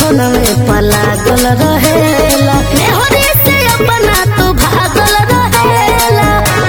सपनवे पलागल रहेला मेहरी से अपना तो भागल रहेला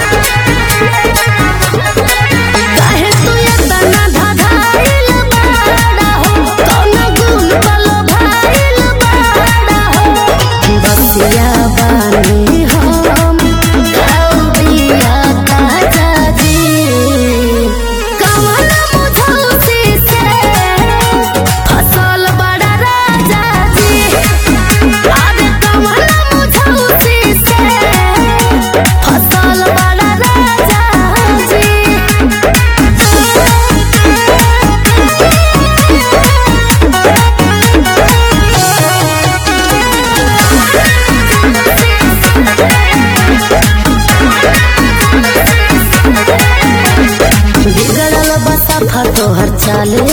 काहे तू इतना धधाइल बाड़ा हो कौना गुण पलो भाइल बाड़ा हो बसिया बानी हम कौबिया ताजा जी कमल मुझौसी से फसल बड़ा राजा जी अरे कमल मुझौसी से फसल बड़ा राजा जी बिगड़ल बसा फटोहर चाले